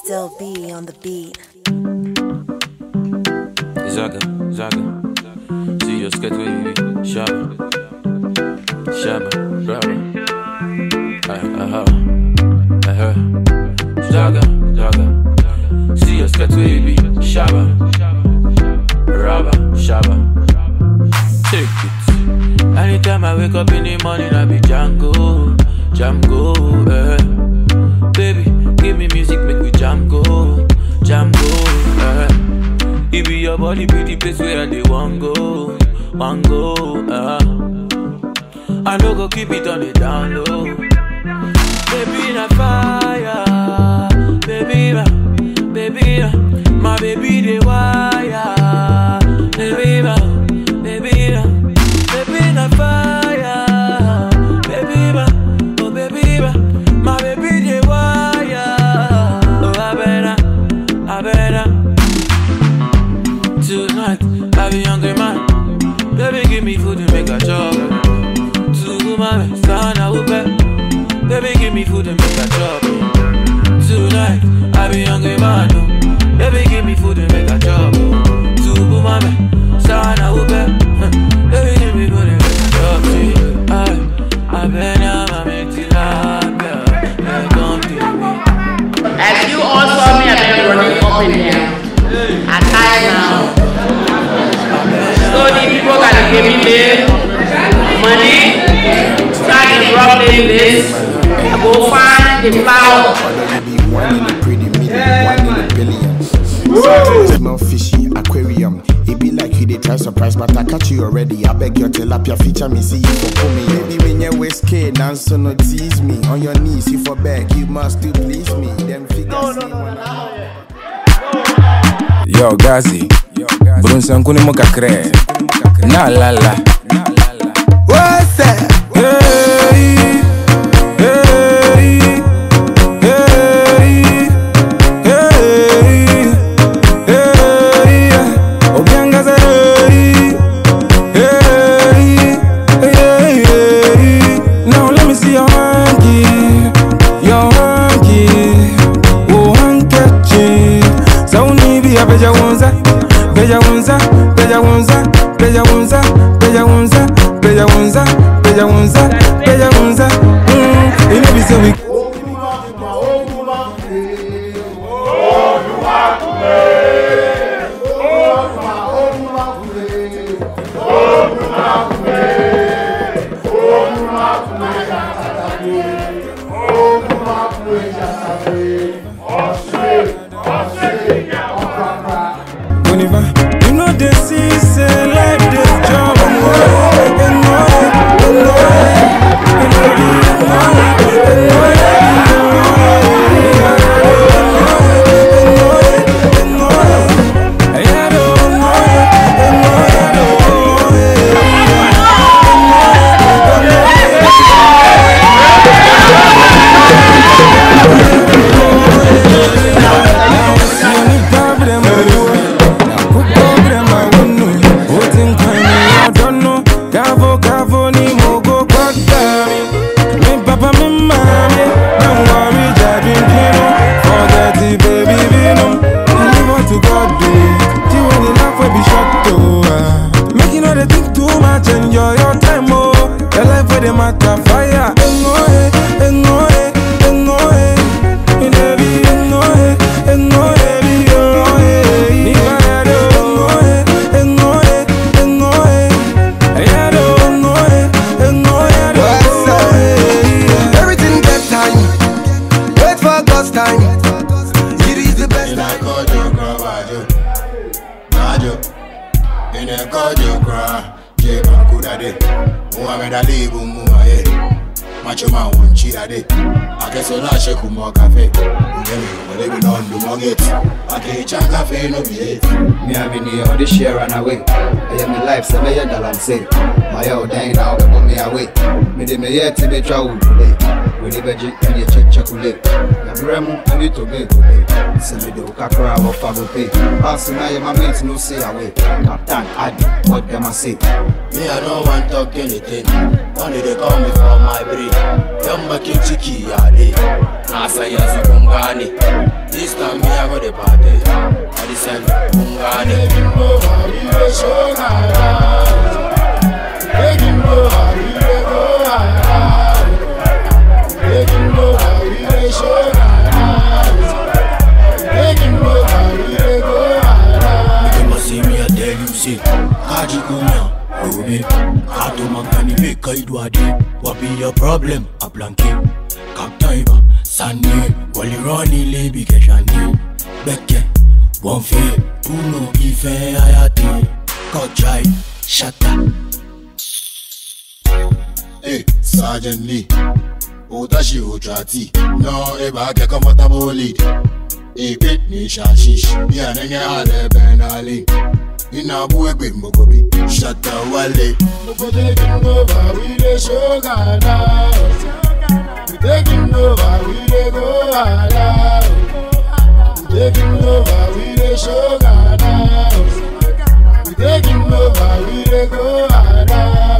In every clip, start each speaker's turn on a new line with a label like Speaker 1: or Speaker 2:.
Speaker 1: Still be on the beat.
Speaker 2: Zaga, zaga. See your skirt wavy. Shabba. Shabba. Brava. Aha. Aha. Zaga, zaga. See your skirt wavy. Shabba. Raba. Shabba. Take it. Anytime I wake up in the morning, I be Django. Django. Eh. Baby, give me music, make we jam go. Jam go. Eh. It be your body, be the place where they want go, want go. Uh. I no go keep it on the down low. Baby na fire, baby na, baby na, my baby the wire, baby na, baby na, baby na fire, baby na, oh baby na, my baby the wire, oh I better, I better. Tonight, I be hungry man. Baby, give me food and make a chop. To my son, I will bet. Baby, give me food and make a chop. Tonight, I be hungry man. oh. Baby, give me food and make a chop. To my son, I will bet. Baby, give me food and make a chop. See, I, I been a mammy till I bet. Come to me.
Speaker 3: As you all saw me, I've been running up and down. I'm tired now. So the people gotta give me the money. So I can rub in this. I go find the flour.
Speaker 4: Maybe one in a pretty million, one in a billion. Sometimes smell fishy, aquarium. It be like you they try surprise, but I catch you already. I beg your tilapia feature me, see you for pull me. Baby, when you whiskey, dance so no tease me. On your knees, you for back, you must do please me. Them figures see when I-
Speaker 5: Yo, Gazi. Brunsan kuni mo kakre. Na la la.
Speaker 4: What's that?
Speaker 5: Hey, hey, hey, hey, hey. Obiangaza, hey, hey, hey, hey. Now let me see your hanky, your hanky, oh hanky. Sauni bi abeja wonza, beja wonza, beja wonza, beja wonza, beja wonza, beja wonza, beja wonza, beja wonza. Mm, it be say we Boniva. You know they see say like this job. Make you know they think too much, enjoy your time, oh. Your life where they matter, fire. Engo, eh, engo, eh, engo, eh. In every engo, eh, engo, eh, be engo, eh. Ni parado, engo, eh, engo, eh, engo, eh. Ayado, engo, eh, engo, ayado,
Speaker 4: What's up?
Speaker 5: eh.
Speaker 4: Everything get time. Wait for God's time. It is the best time.
Speaker 6: kojo kra wajo najo ine kojo kra je bankuda de muhammed ali bu mu aye macho ma won chira de akeso la sheku mo cafe ungemi mo le bi non do mo get ake cha cafe no be it
Speaker 7: Me have been here on this year run away. I am in life, so me a dalam say. My old dang now, but put me away. Me de me yet to be travel today. We live a jig and you check chocolate. Ya bremo, I need to be today. Send me the kakra of Fago pay. Pass now, my mates no say away. Captain, Adi, what them I say?
Speaker 6: me i no wan talk anything only dey call me for my brain san bakin ciki ya ne na san yanzu kun gane this time me I go the party I the send kun gane You must see me I tell you say Kaji kunya Obe Kato mangani be kaidwa de What be your problem a blanke Kaptaiba Sani Wali roni lebi keshani Beke Wonfe Puno ife ayate Kochai Shata Hey, Sergeant Lee Utashi Utrati No, eba ke comfortable lead Ipe ni shashish Bia nenge ale benali Ina buwe gbe mokobi Shata wale Moko taking over, we dey show Ghana We taking over, we dey go hala We taking over, we dey show Ghana We taking over, we dey go hala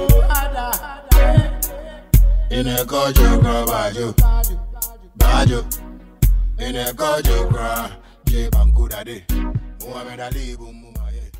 Speaker 6: Ine kojo kra bajo Bajo Ine kojo kra Je bankuda de Muhammad Ali bumuma ye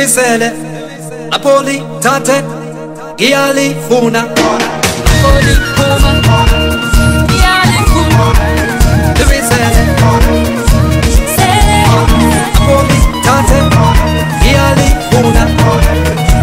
Speaker 1: Evisele, Napoli, Tate, Giali, Funa. Napoli, Fuma, Giali, Funa. Evisele, Napoli, Tate, Giali, Funa.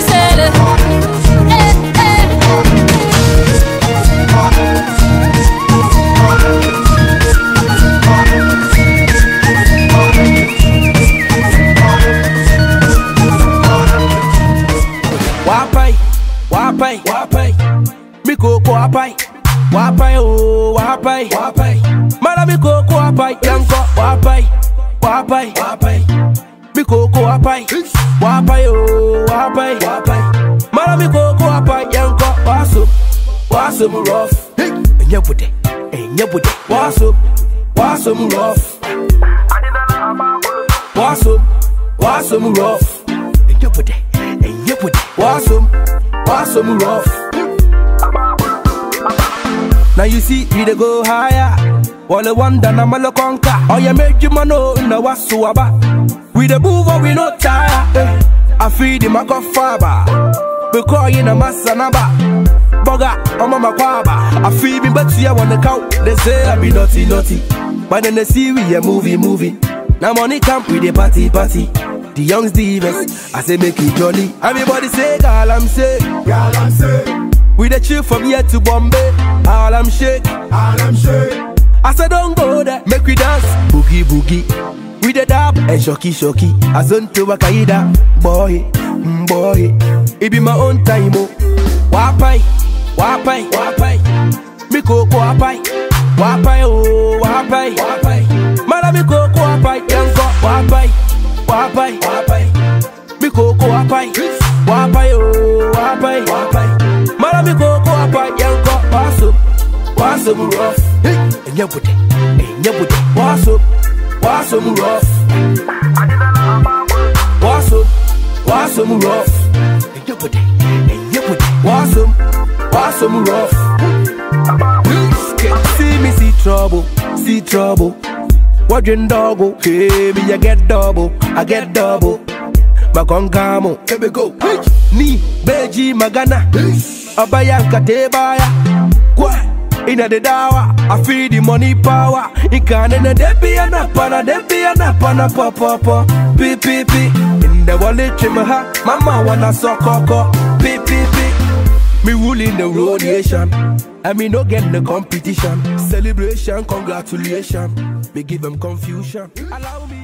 Speaker 8: Wapai, wapai, wapai. Miko ko wapai. Wapai oh, wapai, wapai. Mara miko ko wapai, yanko wapai. Wapai, wapai. Miko ko wapai. Wapai oh, wapai, wapai. Mara miko ko wapai, yanko waso. Waso mu rough. Enye bude, enye bude. Waso, waso mu rough. Waso, waso mu rough. Enye bude, enye bude. Waso, waso mu rough. Now you see we dey go higher. Wale wonder na malo conquer. Oh yeah, make you man know na wasu aba. We dey move on, we no tire. Eh, I feed him a go fiber. Because you na masanaba. Boga, I'm on my quaba. I feel me, but see I wanna count. They say I be naughty, naughty. But then they see we a movie, movie. Now money camp with the party, party. The youngs divas, I say make it jolly. Everybody say, girl, I'm sick.
Speaker 6: Girl, I'm sick.
Speaker 8: We the chill from here to Bombay. All I'm shake.
Speaker 6: All I'm sick.
Speaker 8: I said don't go there, make we dance. Boogie boogie. We the dab and shocky shocky. Azonto wakaida. Boy, mm, boy. It be my own time, oh. Wapai, wapai, wapai. Mi koko wapai. Wapai, oh, wapai, wapai. Mara mi koko wapai. Yanko, wapai, wapai, wapai. Mi koko wapai. Wapai, oh, wapai, wapai. Mara mi koko wapai. Yanko, waso, waso mu rough. Enye bude, enye bude. Waso, waso mu rough. Waso, waso mu rough. Enye bude, enye bude. Waso, waso mu rough. See me see trouble, see trouble. Watching doggo, hey me I get double, I get double. Makonkamo, here we go. Ni beji magana, abayanka tebaya. Kwa ina the dawa, I feel the money power. Ikane na debi anapana, debi anapana po po po. Pi pi pi, in the wallet ha, mama wanna suck koko. Pi pi pi. Me ruling the road nation. And me no get the competition. Celebration, congratulations. Me give them confusion. Allow me